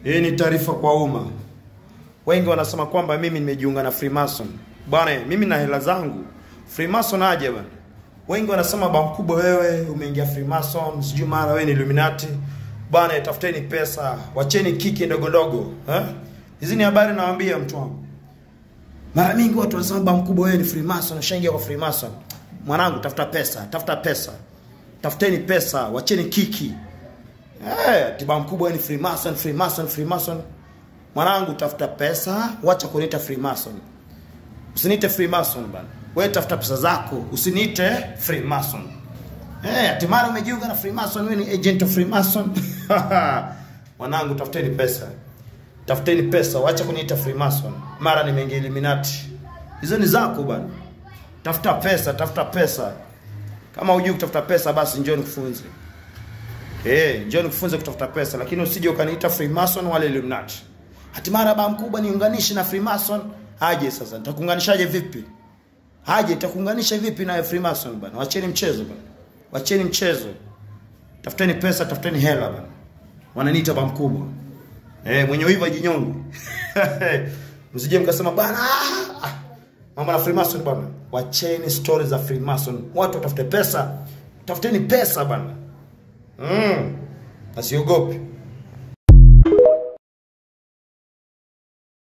Hii ni taarifa kwa umma. Wengi wanasema kwamba mimi nimejiunga na Freemason. Bwana, mimi na hela zangu. Freemason aje bwana. Wengi wanasema ba mkubwa, wewe umeingia Freemason, sijui mara wewe ni Illuminati. Bwana, tafuteni pesa, wacheni kiki ndogo ndogo, eh? Hizi ni habari nawaambia mtu wangu. Mara mingi watu wanasema ba mkubwa, wewe ni Freemason, ushaingia kwa Freemason. Mwanangu, tafuta pesa, tafuta pesa. Tafuteni pesa, wacheni kiki. Eh, tiba mkubwa ni Freemason, Freemason, Freemason. Mwanangu tafuta pesa, wacha kuniita Freemason. Usiniite Freemason bana. Wewe tafuta pesa zako, usiniite Freemason. Eh, hatimaye umejiunga na Freemason, wewe ni agent of Freemason. Mwanangu tafuteni pesa. Tafuteni pesa, wacha kuniita Freemason. Mara nimeingia Illuminati. Hizo ni zako bana. Tafuta pesa, tafuta pesa. Kama hujui kutafuta pesa basi njoo nikufunze. Eh, njoo nikufunze kutafuta pesa lakini usije ukaniita Freemason wala Illuminati. Hatimaye baba mkubwa niunganishe na Freemason. Aje sasa, nitakuunganishaje vipi? Aje nitakuunganisha vipi na Freemason bana? Wacheni mchezo bana. Wacheni mchezo. Tafuteni pesa, tafuteni hela bana. Wananiita baba mkubwa. Eh, mwenye wivu ajinyonge. Msije mkasema bana ah, Mambo na Freemason bana. Wacheni stories za Freemason. Watu watafute pesa. Tafuteni pesa bana. Mm. Asiogope.